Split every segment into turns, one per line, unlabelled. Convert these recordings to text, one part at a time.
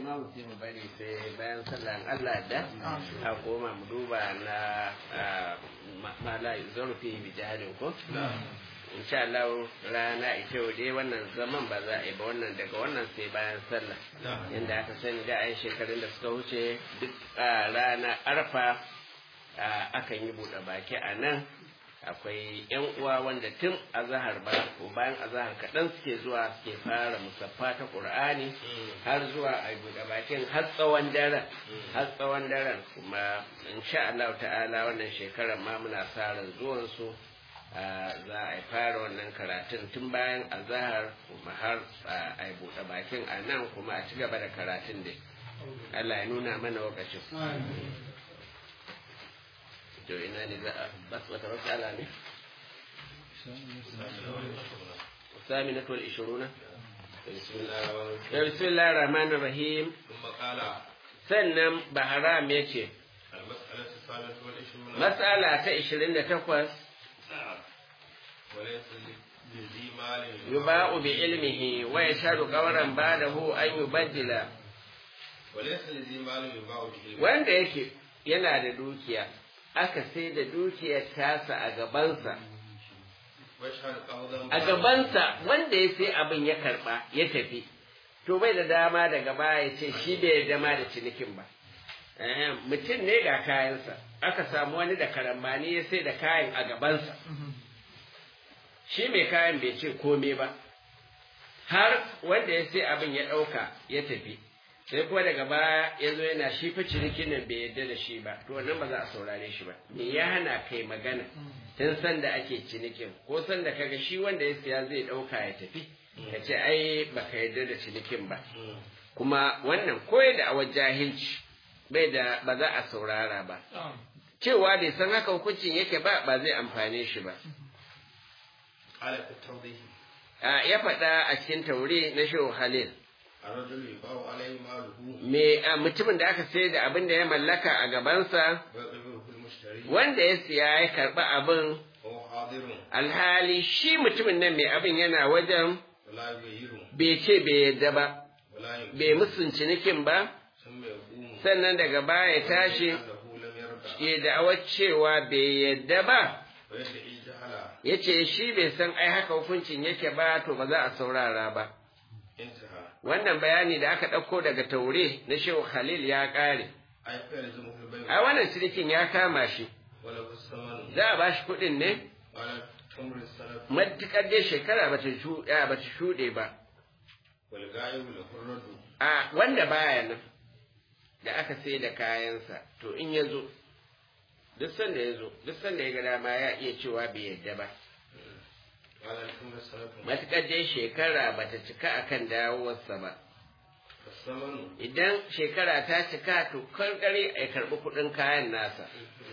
ma mu mu bari sai bayan sallan Allah da a koma mu duba na mala zarfi bi jahalin ko insha Allah rana ita yau dai wannan zaman ba za a yi ba wannan daga wannan sai bayan sallah inda aka sani da ayin shekarun da suka wuce duk rana arfa akan yi buɗe baki a nan akwai yan uwa wanda tun azahar ba ko bayan azahar kaɗan suke zuwa suke fara musaffa ta qur'ani har zuwa a buɗe bakin har tsawon daren har tsawon daren kuma insha Allah ta'ala wannan shekarar ma muna sa ran zuwan su za a fara wannan karatun tun bayan azahar kuma har a buɗe bakin a nan kuma a ci gaba da karatun dai Allah ya nuna mana lokacin to ina ne za a bas wata matsala ne الثامنة والعشرون بسم الله الرحمن الرحيم sannan baharam ya ce matsala ta ishirin da takwas yuba'u bi ilmihi wa yashhadu qawran ba'dahu an yubaddila wanda yake yana da dukiya aka sai da dukiyar tasa a gabansa a gabansa wanda ya sai abin ya karba ya tafi to bai da dama daga baya ya ce shi bai dama da cinikin ba mutum ne ga kayansa aka samu wani da karambani ya sai da kayan a gabansa shi mai kayan bai ce kome ba har wanda ya sai abin ya ɗauka ya tafi sai kuma daga baya ya zo yana shi fa cinikin nan bai yarda da shi ba to wannan ba za a saurare shi ba me ya hana kai magana tun san da ake cinikin ko san da kaga shi wanda ya siya zai ɗauka ya tafi ka ce ai baka yarda da cinikin ba kuma wannan koyar da awar jahilci bai da ba za a saurara ba cewa bai san haka hukuncin yake ba ba zai amfane shi ba ya faɗa a cikin taure na shehu halil me mutumin da aka sayar da abin da ya mallaka a gabansa wanda ya siya ya karɓi abin alhali shi mutumin nan mai abin yana wajen bai ce bai yadda ba bai musun cinikin ba sannan daga baya ya tashi ya da'awar cewa bai yadda ba ya ce shi bai san ai haka hukuncin yake ba to ba za a saurara ba wannan bayani da aka ɗauko daga taure na shehu khalil ya ƙare a wannan cinikin ya kama shi za a ba shi kuɗin ne matuƙar dai shekara ba ta shuɗe ba a wanda baya nan da aka sai da kayansa to in ya zo duk sanda ya zo duk sanda ya ga dama ya iya cewa bai yadda ba matuƙar dai shekara ba ta cika akan dawowarsa ba idan shekara ta cika to karkare a karɓi kuɗin kayan nasa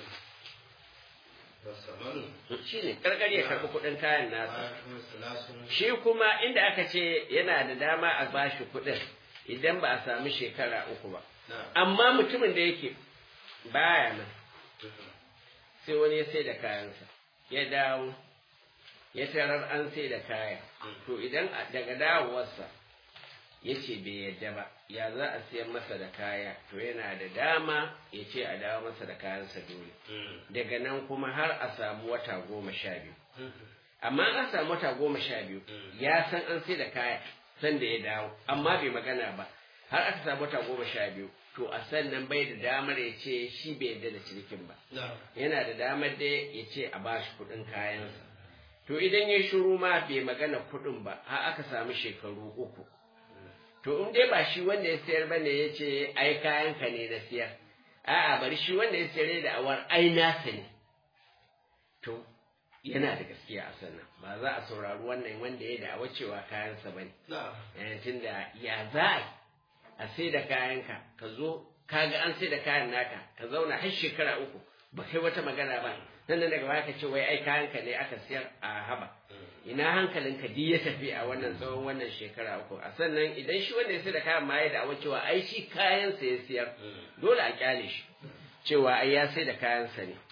shi ne karkare ya karɓi kuɗin kayan nasa shi kuma inda aka ce yana da dama a bashi kuɗin idan ba a sami shekara uku ba amma mutumin da yake baya nan sai wani ya sai da kayansa ya dawo ya tarar an sai da kaya to idan daga dawowarsa ya ce bai yadda ba ya za a siyan masa da kaya to yana da dama ya ce a dawo masa da kayansa dole daga nan kuma har a samu wata goma sha biyu amma an samu wata goma sha biyu ya san an sai da kaya san da ya dawo amma bai magana ba har aka samu wata goma sha biyu to a sannan bai da damar ya ce shi bai yadda da cinikin ba yana da damar da ya ce a bashi kuɗin kayansa to idan ya shiru ma bai magana kuɗin ba har aka samu shekaru uku to in dai ba shi wanda ya sayar bane ya ce ai kayanka ne na siyar a'a bari shi wanda ya sayar da awar ai nasa ne to yana da gaskiya a sannan ba za a saurari wannan wanda ya da'awa cewa kayansa bane tun da ya za a sai da kayanka ka zo ka ga an sai da kayan naka ka zauna har shekara uku ba kai wata magana ba nan daga baya ka ce wai ai kayanka ne aka siyar a haba ina hankalinka duk ya tafi a wannan tsawon wannan shekara uku a sannan idan shi wanda ya sai da kayan ma ya da cewa ai shi kayansa ya siyar dole a kyale shi cewa ai ya sai da kayansa ne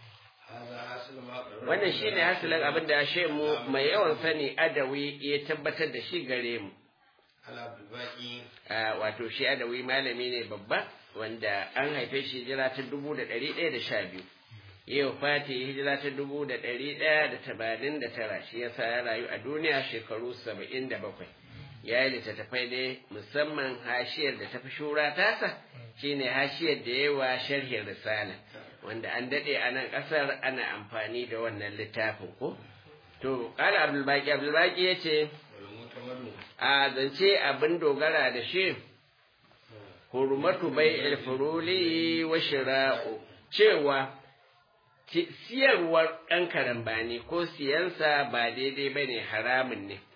wannan shi ne hasilin abin da mu mai yawan sani adawi ya tabbatar da shi gare mu wato shi adawi malami ne babba wanda an haife shi hijira ta dubu da ɗari ɗaya da sha biyu yau fati hijira ta dubu da ɗari ɗaya da tamanin da tara shi yasa ya rayu a duniya shekaru saba'in da bakwai ya yi littattafai ne musamman hashiyar da ta fi shura tasa shine hashiyar da yawa sharhin risala wanda an daɗe a nan ƙasar ana amfani da wannan littafin ko to ƙala abdulbaki abdulbaki ya ce a zance abin dogara da shi hurmatu bai ilfuruli wa shira'u cewa siyarwar ɗan karambani ko siyansa ba daidai ba ne haramun ne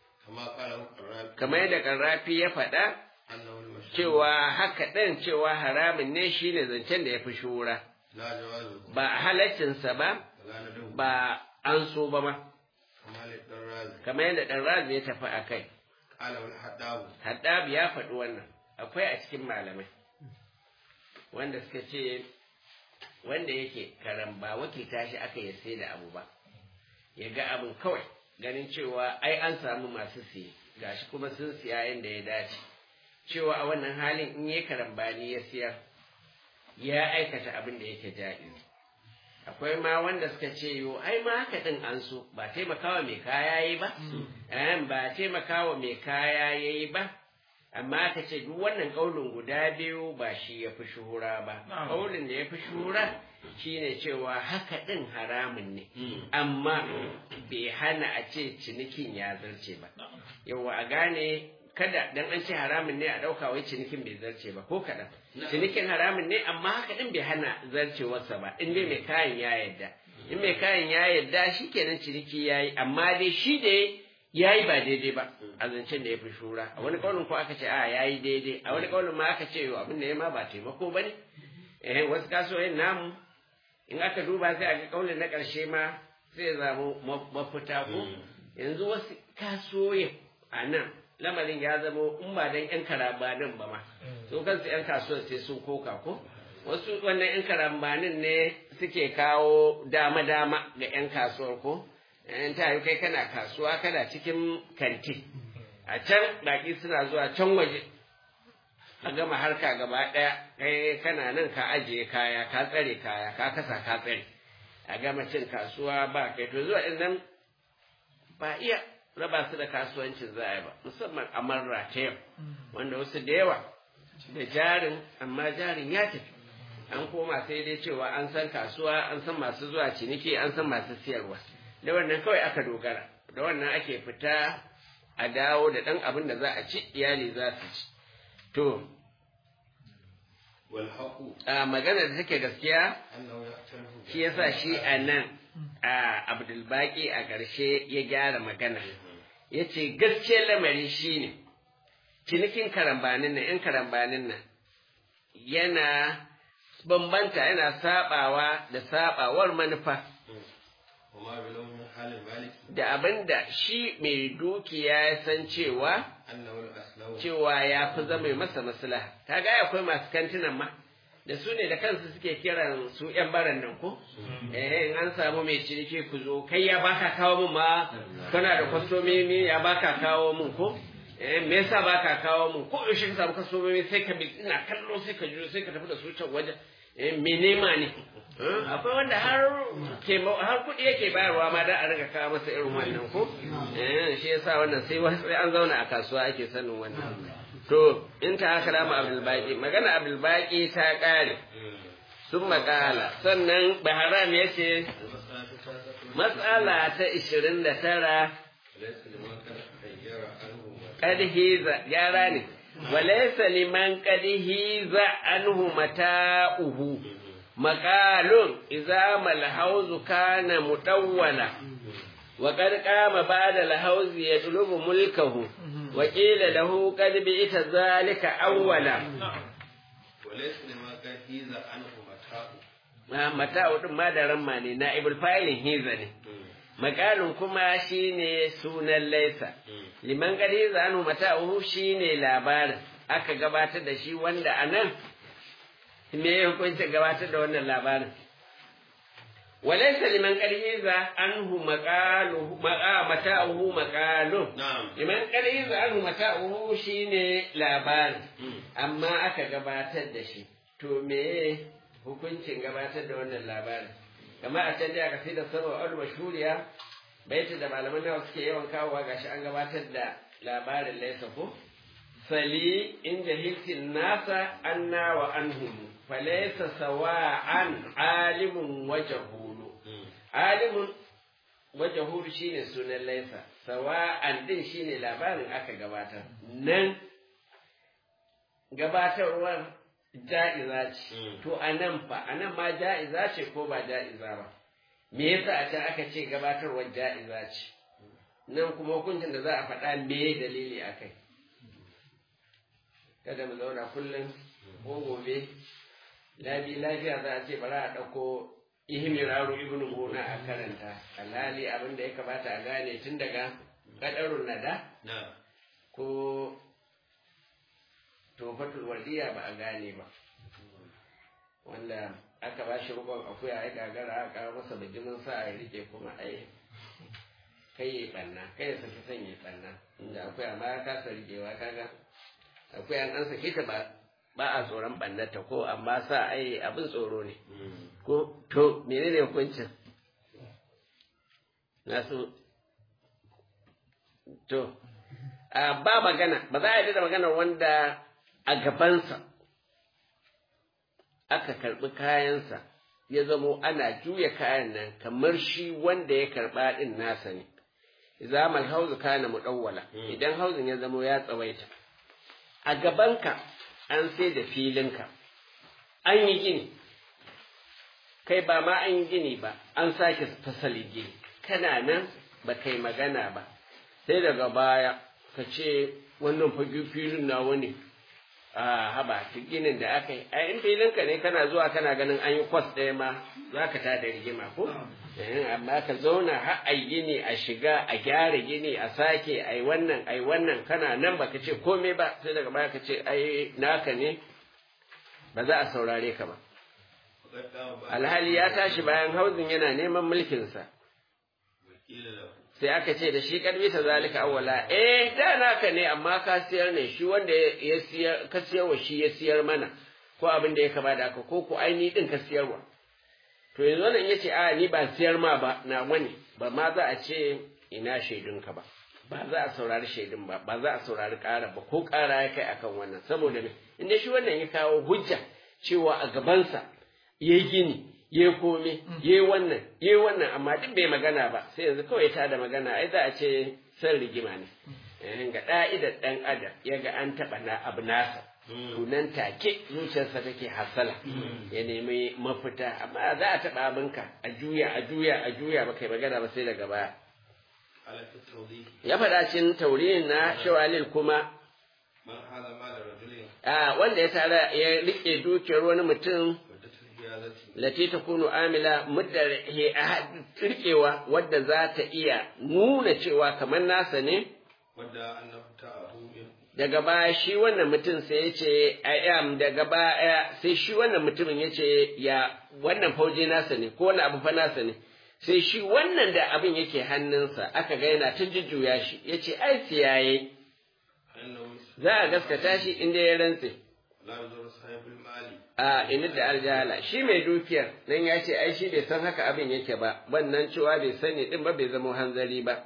kamar yadda karrafi ya faɗa cewa haka ɗin cewa haramun ne shine zancen da ya fi shura ba halaccinsa ba ba an so ba ma kamar yadda ɗan razi ya tafi a kai haddab ya faɗi wannan akwai a cikin malamai wanda suka ce wanda yake karamba wakilta shi aka ya sai da abu ba ya ga abin kawai ganin cewa ai an samu masu siye gashi kuma sun siya yadda ya dace cewa a wannan halin in yi karambani ya siyar ya aikata abin da yake ja'iz akwai ma wanda suka ce yo ai ma haka din an so ba taimakawa mai kaya yayi ba ba taimakawa mai kaya yayi ba amma aka ce duk wannan kaulin guda biyu ba shi ya fi shuhura ba kaulin da ya fi shuhura shine cewa haka din haramun ne amma bai hana a ce cinikin ya zarce ba yawa a gane kada dan an ce haramun ne a ɗauka wai cinikin bai zarce ba ko kaɗan cinikin haramun ne amma haka din bai hana zarcewarsa ba in dai mai kayan ya yadda in mai kayan ya yadda shi kenan ciniki ya yi amma dai shi da ya yi ba daidai ba a zancen da ya fi shura a wani kaulin ko aka ce a ya yi daidai a wani kaulin ma aka ce yau abin da ya ma ba taimako ba ne eh wasu kasuwoyin namu in aka duba sai a ga kaulin na ƙarshe ma sai zamu mafita ko yanzu wasu kasuwoyin a nan lamarin ya zama in ba dan yan karabanin ba ma su kansu yan kasuwar sai sun koka ko wasu wannan yan karambanin ne suke kawo dama-dama ga yan kasuwar ko in ta yi kai kana kasuwa kana cikin kanti a can baki suna zuwa can waje a gama harka gaba ɗaya kai kana nan ka ajiye kaya ka tsare kaya ka kasa ka tsare a gama cin kasuwa ba kai to zuwa nan ba iya raba su da kasuwancin za a yi ba musamman a marra ta yau wanda wasu da yawa da jarin amma jarin ya tafi an koma sai dai cewa an san kasuwa an san masu zuwa ciniki an san masu siyarwa da wannan kawai aka dogara da wannan ake fita a dawo da ɗan abin da za a ci iyali za su ci to a magana da take gaskiya shi yasa shi a nan a abdulbaki a ƙarshe ya gyara magana ya ce gaskiyar lamari shi ne cinikin karambanin nan ‘yan karambanin nan yana bambanta yana sabawa da sabawar manufa da abin da shi mai dukiya ya san cewa cewa ya fi zama masa maslaha ta ga akwai masu kantinan ma da su ne da kansu suke kiran su yan baran nan ko eh in an samu mai ciniki ku zo kai ya baka kawo mun ma kana da kwastomomi ya baka kawo mun ko eh me yasa baka kawo mun ko yaushe ka samu kwastomomi sai ka bi ina kallo sai ka jiro sai ka tafi da su can wajen eh me nema ne akwai wanda har ke har kuɗi yake bayarwa ma da a riga kawo masa irin wannan ko eh shi yasa wannan sai sai an zauna a kasuwa ake sanin wannan to in ta haka lama abdul baqi magana abdul baqi ta kare sun makala sannan baharam ya ce matsala ta ishirin da tara ƙadhiza gyara ne walaisa liman ƙadhiza anhu mata'uhu maƙalun iza malhauzu kana mutawwala wa qad qama ba'da alhauzi yatlubu mulkahu wa qila lahu qad bi'ta zalika awwala
وليس لما كان هيزا عنه متاع
ma mata'u din ma da ramma ne na ibul fa'ilin hiza ne makalun kuma shine sunan laisa liman gadi zanu mata'u shine labarin aka gabatar da shi wanda anan me ya hukunta gabatar da wannan labarin وليس لمن قد هيز عنه مقاله متاعه مقاله
نعم
liman قد هيز عنه متاعه shine labari amma aka gabatar da shi to me hukuncin gabatar da wannan labarin kamar a can da aka sai da sarwa al mashhuriya baita da malaman nawa suke yawan kawowa gashi an gabatar da labarin laisa ko sali in jahiltin nasa anna wa anhum falaysa sawa'an alimun wa jahulu alimun wa jahulu shine sunan laisa sawa'an din shine labarin aka gabatar nan gabatarwar ja'iza ce to anan fa anan ma ja'iza ce ko ba ja'iza ba me yasa a can aka ce gabatarwar ja'iza ce nan kuma hukuncin da za a faɗa me dalili a kai kada mu zauna kullum ko gobe labi lafiya za a ce bara a ɗauko ihmiraru ibn gona a karanta alhali abin da ya kamata a gane tun daga kadarun nada
نعم
ko tofatul wardiya ba a gane ba wanda aka ba shi rukun akuya ya gagara aka kawo masa bijimin sa a rike kuma ai kai yi banna kai ya saki son yi banna inda akuya ma ya kasa rikewa kaga akuya an sake ta ba ba a tsoron bannata ko amma sa ai abin tsoro ne ko to menene hukuncin nasu to a ba magana ba za a yi da magana wanda a gabansa aka karɓi kayansa ya zamo ana juya kayan nan kamar shi wanda ya karɓa ɗin nasa ne zamal hauzu kana muɗawwala idan hauzin ya zamo ya tsawaita a gabanka an sai da filinka an yi gini kai ba ma an yi gini ba an sake fasali gini kana nan ba kai magana ba sai daga baya ka ce wannan fage filin na wani a haba ginin da aka yi a in filinka ne kana zuwa kana ganin an yi kwas ɗaya ma za ka tada rigima ko amma ka zauna har a gini a shiga a gyara gini a sake a yi wannan a yi wannan kana nan ba ka ce komai ba sai daga baya ka ce ai naka ne ba za a saurare ka ba alhali ya tashi bayan hauzin yana neman mulkinsa sai aka ce da shi karbi ta zalika awwala eh da naka ne amma ka siyar ne shi wanda ya siyar ka siyarwa shi ya siyar mana ko abin da ya kaba da aka ko ko aini din ka siyarwa to yanzu wannan yace a ni ba siyar ma ba na wani ba ma za a ce ina shaidunka ba ba za a saurari shaidun ba ba za a saurari ƙara ba ko ƙara ya kai akan wannan saboda me inda shi wannan ya kawo hujja cewa a gabansa yayi gini ya kome ya wannan ya wannan amma duk bai magana ba sai yanzu kawai ta da magana ai za a ce san rigima ne ga ɗa'idar ɗan adam ya ga an taɓa na abu nasa tunan take zuciyarsa take hasala ya nemi mafita amma za a taɓa abinka a juya a juya a juya ba kai magana ba sai daga baya ya faɗa cin tauriyin na shawalil kuma wanda ya tara ya riƙe dukiyar wani mutum lati ta kunu amila muddar rikewa wadda za ta iya nuna cewa kamar nasa ne daga baya shi wannan mutum sai ya ce am daga baya sai shi wannan mutumin ya ce ya wannan fauje nasa ne ko wani abu fa nasa ne sai shi wannan da abin yake hannunsa aka ga yana ta jujjuya shi ya ce ai siyaye za a gaskata shi inda ya rantse a inda da aljahala shi mai dukiyar nan ya ce ai shi bai san haka abin yake ba wannan cewa bai sani din ba bai zama hanzari ba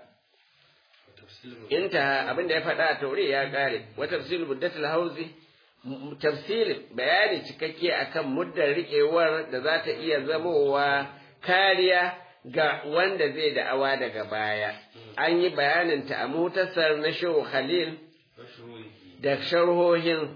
inta abin da ya faɗa a taure ya ƙare wa tafsir muddatul hauzi tafsirin bayani cikakke akan muddar riƙewar da za ta iya zamowa kariya ga wanda zai da'awa daga baya an yi bayaninta a mutasar na shehu khalil da sharhohin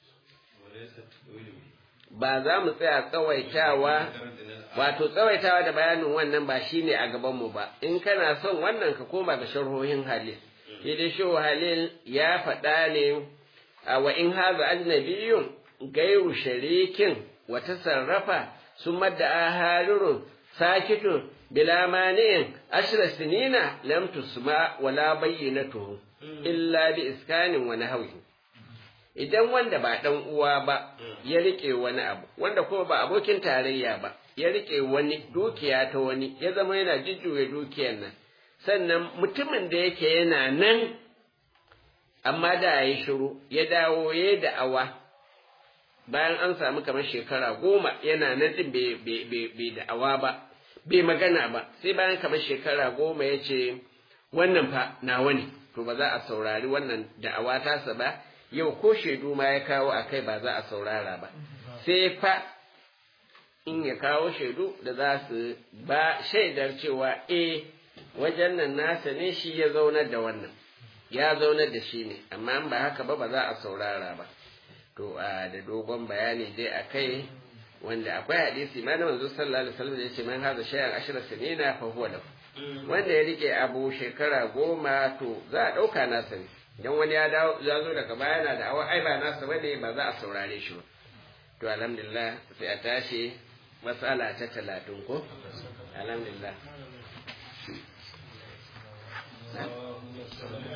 ba za mu tsaya tsawaitawa wato tsawaitawa da bayanin wannan ba shine a gabanmu ba in kana son wannan ka koma ga sharhohin halil shi dai shehu halil ya faɗa ne a wa in haza ajnabiyun gairu sharikin wa tasarrafa summa da harirun sakitun bila mani'in ashra sinina lam tusma wala bayyinatuhu illa bi iskanin wa nahwihi idan wanda ba ɗan uwa ba ya riƙe wani abu wanda kuma ba abokin tarayya ba ya rike wani dukiya ta wani ya zama yana jujjuya dukiyar nan sannan mutumin da yake yana nan amma da ya yi shiru ya dawo ya da'awa bayan an samu kamar shekara goma yana nan din bai da'awa ba bai magana ba sai bayan kamar shekara goma ya ce wannan fa nawa ne to ba za a saurari wannan da'awa tasa ba yau ko shaidu ma ya kawo a kai ba za a saurara ba sai fa in ya kawo shaidu da za su ba shaidar cewa eh wajen nan nasa ne shi ya zaunar da wannan ya zaunar da shi ne amma ba haka ba ba za a saurara ba to a da dogon bayani dai a kai wanda akwai hadisi ma na manzo sallallahu alaihi wasallam da yace man haza shay'an ashra sinina fa huwa lahu wanda ya rike abu shekara goma to za a dauka nasa ne dan wani ya dawo ya zo daga baya yana da awa ai ba nasa bane ba za a saurare shi ba to alhamdulillah sai a tashi matsala ta talatin ko alhamdulillah